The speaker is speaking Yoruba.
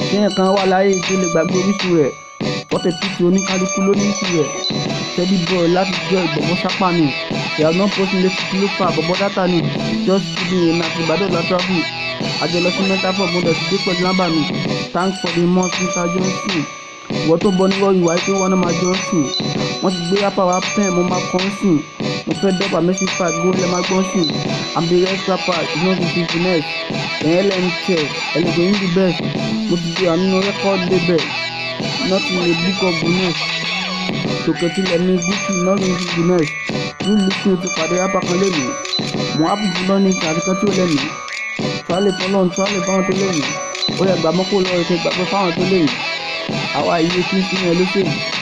ṣéyàn kan wà láyé tó lè gbàgbé orísun rẹ̀ fọ́tẹ̀ pìtì oníkálukú ló ní tirẹ̀ steady boy láti jọ ìgbọ̀mọ́ sápá ni ìyá náà pósí létí kí ló fà bọ́bọ́ dátà ni just kidding èmi àti ìbàdàn la travel àjọ lọ sí metaphor mo dẹ̀ ti dé pẹ̀lú lábà mi thanks for the month mr johnson ìwọ tó bọ níwọ̀ ìwà pé wọn náà máa johnson wọ́n ti gbé rapper wa pen mo máa kọ́ sìn mo fẹ́ dọ́gba mercy fight gbóhùn lẹ́ máa gbọ́n sìn i'm the best rapper you know the business ẹ̀yẹ́ lẹ́nu tẹ̀ ẹ̀lẹ́gbẹ̀ yín the best mo ti di àmínú record label nothing a book of guinness tòkè tilẹ̀ ní gucci nothing to guinness ní lùkì o ti pàdé rapper kan lẹ́nu mo ápù fún lọ́ní àti kan tí ó lẹ́nu tíwálé fọlọ́run tíwálé fáwọn tó lẹ́nu ó yẹ gbàmọ́kó lọ́ọ́ ètò ìgbàgbọ́ fáwọn tó lẹ́nu àwa iye tí ń sún yẹn lóṣèlú